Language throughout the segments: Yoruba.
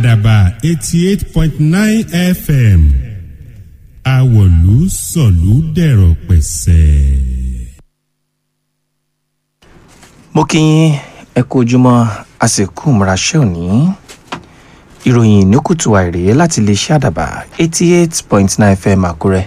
àdàbà eighty eight point nine fm àwọ̀lú sọ̀lú dẹ̀rọ̀ pẹ̀sẹ̀. mo kí yín ẹ kú ojúmọ́ àsìkò ìmúraṣẹ́ òní ìròyìn ní kùtù àìrè láti lè ṣe àdàbà eighty eight point nine fm àkúrẹ́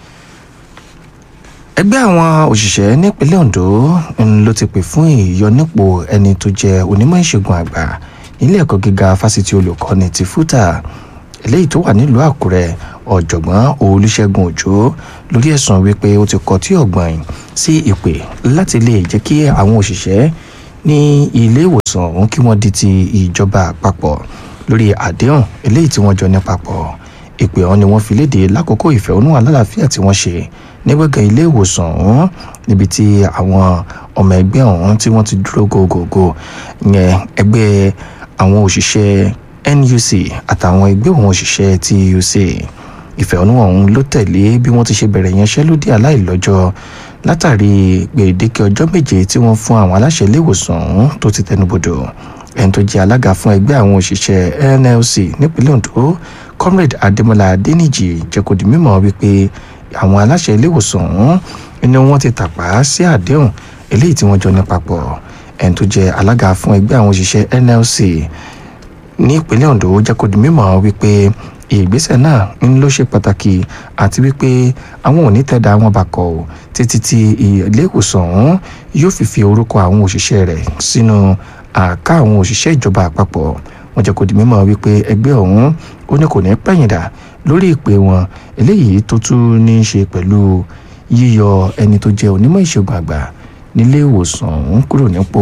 ẹgbẹ́ àwọn òṣìṣẹ́ nípínlẹ̀ ondo ń ló ti pè fún ìyọnípò ẹni tó jẹ́ onímọ̀ ìṣègùn àgbà nílé ẹ̀kọ́ gíga fásitì olùkọ́ni ti fúta eléyìí tó wà nílùú àkúrẹ́ ọ̀jọ̀gbọ́n olùṣègùn òjò lórí ẹ̀sùn wípé ó ti kọtí ọ̀gbọ̀n sí ìpè láti lè jẹ́ kí àwọn òṣìṣẹ́ ní ilé ìwòsàn ọ̀hún kí wọ́n di ti ìjọba àpapọ̀ lórí àdéhùn eléyìí tí wọ́n jọ ní papọ̀ ìpè ọ̀hún ni wọ́n fi léde lákòókò ìfẹ̀hónúhàn alálàáfíà tí wọ́n ṣe ní gbọ̀ngàn ilé ìwòsàn ọ̀hún níbi tí àwọn ọmọ ẹgbẹ́ ọ̀hún tí wọ́n ti dúró gògògò yẹn ẹgbẹ́ àwọn òṣìṣẹ́ nuc àtàwọn ẹgbẹ́ òun òṣìṣẹ́ tuc ìfẹ̀hónúhàn ọ̀hún ló tẹ̀lé bí wọ́n ti ṣe bẹ̀rẹ̀ yanṣẹ́lódì aláìlọ́jọ́ látàrí gbèdéke ọjọ́ méje tí wọ́n fún àwọn aláṣẹ ilé ìwòsàn ọ̀hún tó ti tẹnubodò ẹni tó jẹ́ alága fún ẹgbẹ́ àwọn òṣìṣẹ́ nlc nípínlẹ̀ ondo comrade adémọlá adéníjì jẹ́ kó di mímọ̀ wípé àwọn aláṣẹ ilé ìwòsàn ọ̀hún ni wọ́n ti tàpá sí àdéhùn eléyìí tí wọ́n jọ ní papọ̀ ẹni tó jẹ́ alága fún ẹgbẹ́ àwọn òṣìṣẹ́ nlc ní ìpínlẹ̀ ondo jẹ́ kó di mímọ̀ wípé ìgbésẹ̀ náà ń ló ṣe pàtàkì àti wípé àwọn ò ní tẹ̀dá wọn bá kọ̀ ọ́ títí tí ilé ìwòsàn ọ̀hún yóò fi fi orúkọ àwọn òṣìṣẹ́ rẹ̀ sínú àká àwọn òṣìṣẹ́ ìjọba àpapọ̀ wọn jẹ́ kó di mímọ̀ wípé ẹgbẹ́ ọ̀hún ó ní kò ní pẹ̀yìndà lórí ìpè wọn eléyìí tó tún ní í ṣe pẹ̀lú yíyọ ẹni tó jẹ́ onímọ̀ ìṣègùn àgbà nílé ìwòsàn ọ̀hún kúrò nípò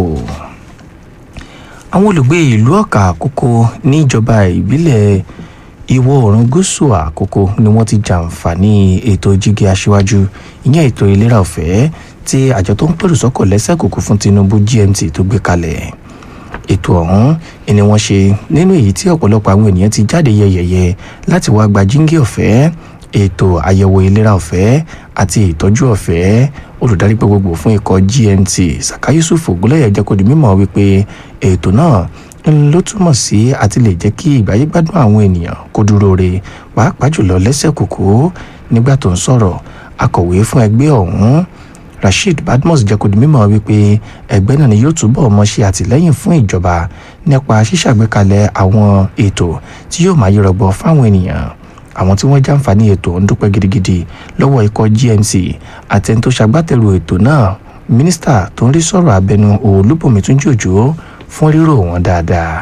àwọn olùgbé ìlú ọ̀kà àkókò níjọba ìbílẹ̀ ìwọ̀ oòrùn gúúsù àkókò ni wọ́n ti jàǹfààní ètò jígé aṣíwájú ìyẹn ètò ìlera ọ̀fẹ́ tí àjọ tó ń pèrò sọ́kọ̀ lẹ́sẹ̀ kòkó fún tinubu gmt tó gbé kalẹ̀ ètò ọ̀hún ni wọ́n ṣe nínú èyí tí ọ̀pọ̀lọpọ̀ àwọn ènìyàn ti jáde yẹyẹyẹ láti wá gba jíngé ọ̀fẹ́ ètò àyẹ̀wò ìlera ọ̀fẹ́ àti ìtọ́jú ọ̀fẹ́ olùdarí pé gbogbo fún ikọ̀ gmt saka yusuf ogunlẹ̀yẹ jẹ́ kó di mímọ̀ wípé ètò náà ló túmọ̀ sí àti lè jẹ́ kí ìgbáyé gbádùn àwọn ènìyàn kó dúró re pàápàá jùlọ lẹ́sẹ̀ kòkó nígbà tó ń sọ̀rọ̀ akọ̀wé fún ẹgbẹ́ ọ̀hún rasheed badmus jẹ́ kó di mímọ̀ wípé ẹgbẹ́ náà ni yóò túbọ̀ mọ́ ṣe àtìlẹ́yìn fún ìjọba nípa ṣíṣàgbékalẹ̀ àwọn ètò tí yóò máa yọrọ̀gbọ̀ fáwọn ènìyàn àwọn tí wọ́n jàǹfààní ètò ń dúpẹ́ gidigidi lọ́wọ́ ikọ̀ gmc àti ẹni tó ṣagbátẹrù ètò náà mínísítà tó ń rí sọ̀rọ̀ abẹnú olúbùnmi túnjí òjò fún rírò wọn dáadáa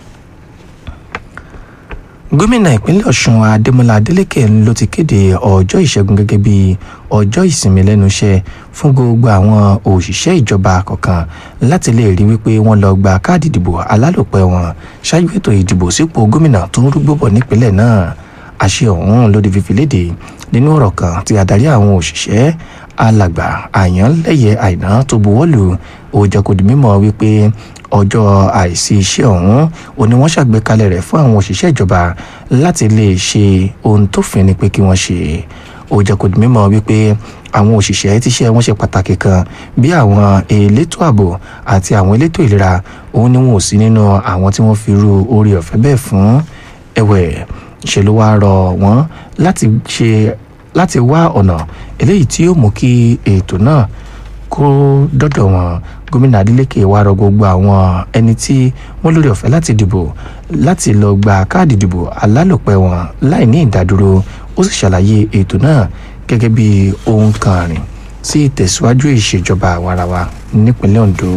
gómìnà ìpínlẹ̀ ọ̀ṣun adémọlá adélèké ló ti kéde ọjọ́ ìṣẹ́gun gẹ́gẹ́ bí ọjọ́ ìsinmi lẹ́nu iṣẹ́ fún gbogbo àwọn òṣìṣẹ́ ìjọba kọ̀ọ̀kan láti lè rí wípé wọ́n lọ gba káàdì ìdìbò alálòpẹ́ wọn ṣáájú ètò ìdìbò sípò gómìnà tó ń rúgbó bọ̀ nípínlẹ̀ náà àṣẹ ọ̀hún ló di fífi léde nínú ọ̀rọ̀ kan tí adarí àwọn òṣìṣẹ́ alàgbà àyànlẹ́yẹ àìná tó buwọ́lù ó jẹ́ kó di mímọ̀ wípé ọjọ́ àìsí iṣẹ́ ọ̀hún ò ní wọ́n ṣàgbékalẹ̀ rẹ̀ fún àwọn òṣìṣẹ́ ìjọba láti lè ṣe ohun tó fẹ́ ni pé kí wọ́n ṣe ó jẹ́ kó di mímọ̀ wípé àwọn òṣìṣẹ́ tíṣẹ́ wọn ṣe pàtàkì kan bí àwọn elétò ààbò àti àwọn elétò ìlera òun ni wọn ò sí nínú àwọn tí wọ́n fi ru orí ọ̀fẹ́ bẹ́ẹ̀ fún ẹ̀wẹ̀ ṣe ló wá rọ wọ́n láti ṣe láti wá ọ̀nà eléyìí tí yóò mú kí ètò náà kó dọ́dọ̀ wọn gómìnà adeleke wá rọ gbogbo àwọn ẹni tí wọ́n lórí ọ̀fẹ́ láti dìbò láti lọ gba káàdì ìdìbò alálòpẹ́ wọn láì ní ìdádúró ó sì ṣàlàyé ètò náà gẹ́gẹ́ bí ohun kan rìn sí ìtẹ̀síwájú ìṣèjọba àwarawa nípínlẹ̀ ondo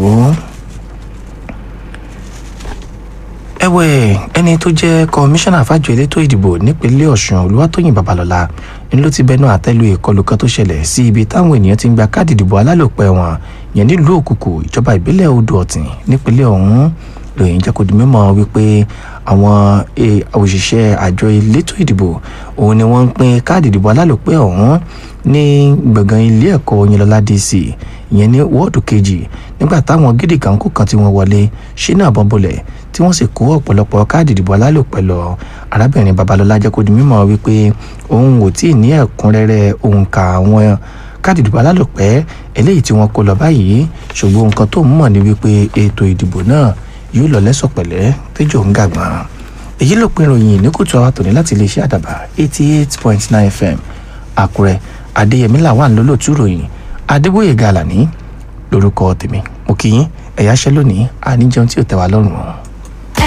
ẹ̀wẹ̀ ẹni tó jẹ́ kọmíṣánná fàjọ elétò ìdìbò nípínlẹ̀ ọ̀ṣun olúwatóyìn babalọ́lá ni ló ti bẹnu àtẹ́lu ìkọlù kan tó ṣẹlẹ̀ sí ibi táwọn ènìyàn ti ń gba káàdì ìdìbò alálòpẹ́ wọn yẹn nílùú òkùkù ìjọba ìbílẹ̀ odò ọ̀tìn nípínlẹ̀ ọ̀hún lóyìn jẹ́ kó di mímọ̀ wípé àwọn òṣìṣẹ́ àjọ elétò ìdìbò òun ni wọ́n ń pín káàdì ìdìbò alálòpẹ́ ọ̀hún ní gbọ̀ngàn ilé ẹ̀kọ́ oyinlọ́lá dc ìyẹn ní wọ́ọ̀dù kejì nígbà táwọn gidi kankó kan tí wọ́n wọlé ṣínà bọ́ńbọ́lẹ̀ tí wọ́n sì kó ọ̀pọ̀lọpọ̀ káàdì ìdìbò alálòpẹ́ lọ arábìnrin babalọ́lá jẹ́ kó di mímọ̀ wípé òun ò tí ì ní ẹ̀kúnrẹ́rẹ́ òǹkà àwọn káàdì ìdìbò alálòpẹ́ eléyìí tí wọ́n kó lọ báyìí ṣùgbọ́n nǹkan tó ń mọ̀ ní wípé ètò ìdìbò náà yóò lọ lẹ́sọ̀pẹ̀lẹ́ tẹ́jọ́ ń gàgbọ́n èyí ló pin ìròyìn ní kùtù àwa tòní láti iléeṣẹ́ àdàbà eighty eight point nine fm àkúrẹ́ adéyẹmí làwọn lólótú ròyìn adébóyè gàlàní lórúkọ tèmi mo kí yín ẹ̀yà ṣẹ́ lónìí àníjẹun tí ò tẹ́ wa lọ́rùn o.